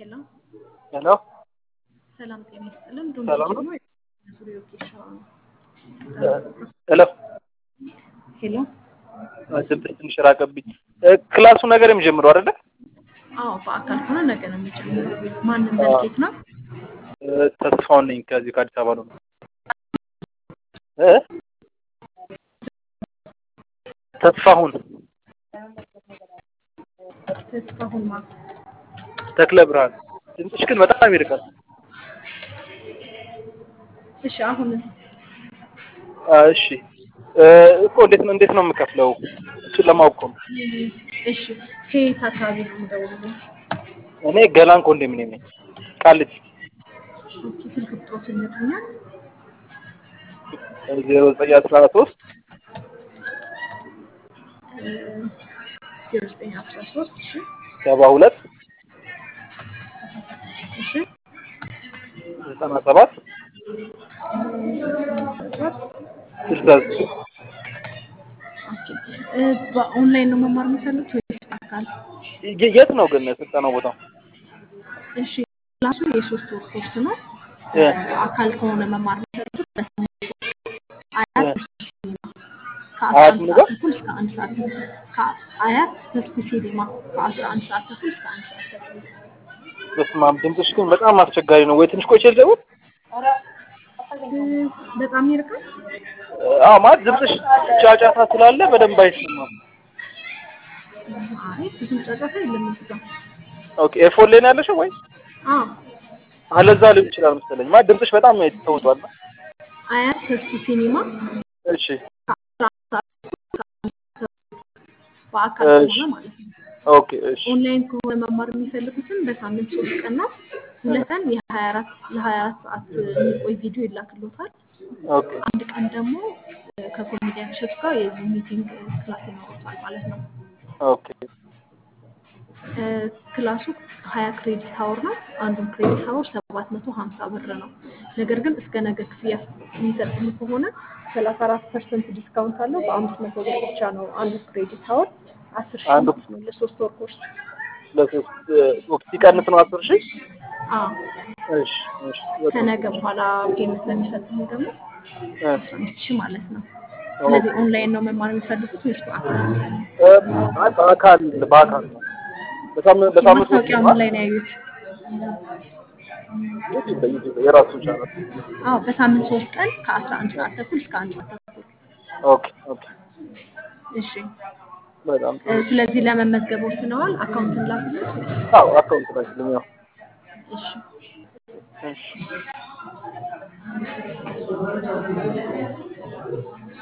ሄሎ ሄሎ ሰላም ጤና ይስጥልን። ሰላም ነው? ዶንኪ ዙሪያ ኬሻ ሄሎ ሄሎ ድምፅ ትንሽ ራቀብኝ። ክላሱ ነገር የሚጀምረው አይደለ? አዎ በአካል ከሆነ ነገ ነው የሚጀምረው። ማንም መልኬት ነው? ተስፋውን ነኝ ከዚህ ከአዲስ አበባ ነው። እ ተስፋሁን ተስፋሁን ማ ተክለ ብርሃን። ድምፅሽ ግን በጣም ይርቃል። እሺ አሁን አ፣ እሺ እ፣ እኮ እንዴት ነው እንዴት ነው የምከፍለው? እሱን ለማወቅ እኮ ነው። እሺ ከየት አካባቢ ነው የምደውለው? እኔ ገላን ኮንዶሚኒየም ነኝ ቃሊቲ ኦኬ ስልክ ቁጥሮት ይነግሩኛል? ዜሮ ዘጠኝ አስራ ሶስት ዜሮ ዘጠኝ አስራ ሶስት እሺ ሰባ ሁለት እሺ ዘጠና ሰባት ስልሳ ዘጠኝ ኦኬ እ፣ በኦንላይን ነው መማር የምፈልጉት ወይስ በአካል? የ- የት ነው ግን ስልጠናው ቦታው? እሺ ክላሱ የሶስት ወር ኮርስ ነው። እ፣ አካል ከሆነ መማር የሚፈልጉት በሳምንት አያት እ፣ ሲኒማ ከአስራ አያት አንድ ምን ሰዓት ጋር? ተኩል እስከ አንድ ሰዓት ከአያት ተስኩ ሲኒማ ከአስራ አንድ ሰዓት ተኩል እስከ አንድ ሰዓት ተኩል በስመ አብ ድምፅሽ ግን በጣም አስቸጋሪ ነው። ወይ ትንሽ ቆይቼ ልደውል? እ፣ በጣም ይርቃል። አዎ ማለት ድምፅሽ ጫጫታ ስላለ በደንብ አይሰማም። አይ ብዙም ጫጫታ የለም እዚህ ጋር። ኦኬ ኤርፎን ላይ ነው ያለሽው ወይ? አዎ አለዛ ሊሆን ይችላል መሰለኝ። ማለት ድምፅሽ በጣም ተውጧል። አያት ተስኩ ሲኒማ እሺ ከአስራ አንድ ሰዓት እስከ አንድ ሰዓት ተኩል በአካል እሺ ከሆነ ማለት ነው። ኦኬ እሺ ኦንላይን ከሆነ መማር የሚፈልጉትን በሳምንት ሶስት ቀን ነው። ሁለት ቀን የሀያ አራት ለሀያ አራት ሰዓት የሚቆይ ቪዲዮ ይላክሎታል። ኦኬ አንድ ቀን ደግሞ እ፣ ከኮሜዲያን እሸቱ ጋር የዙም ሚቲንግ ክላስ ይኖሩታል ማለት ነው። ኦኬ እ፣ ክላሱ ሀያ ክሬዲት ሀወር ነው። አንዱን ክሬዲት ሀወር ሰባት መቶ ሀምሳ ብር ነው። ነገር ግን እስከ ነገ ክፍያ የሚፈጽሙ ከሆነ ሰላሳ አራት ፐርሰንት ዲስካውንት አለው። በአምስት መቶ ብር ብቻ ነው አንዱ ክሬዲት ሀወር አስር ሺህ አንዱ ማለት ነው ለሶስት ወር ኮርስ። ለሶስት ወቅት ሲቀንስ ነው አስር ሺህ አዎ እሺ እሺ በጣም ከነገ በኋላ ጌም ስለሚፈጽሙ ደግሞ እ፣ አስራ አምስት ሺህ ማለት ነው። ኦኬ ስለዚህ ኦንላይን ነው መማር የሚፈልጉት ወይስ በአካል? እ፣ አይ በአካል በአካል ነው በሳምንት በሳምንት ውስጥ ማስታወቂያ ነው ምን ላይ ነው ያዩት? ዩቲዩብ ላይ ዩቲዩብ ላይ የራሱ ቻናል አዎ በሳምንት ሶስት ቀን ከአስራ አንድ ሰዓት ተኩል እስከ አንድ ሰዓት ተኩል። ኦኬ ኦኬ እሺ በጣም እ፣ ስለዚህ ለመመዝገብ ወስነዋል። አካውንትን ላኩት። አዎ አካውንት ላይ ስለሚያው እሺ እሺ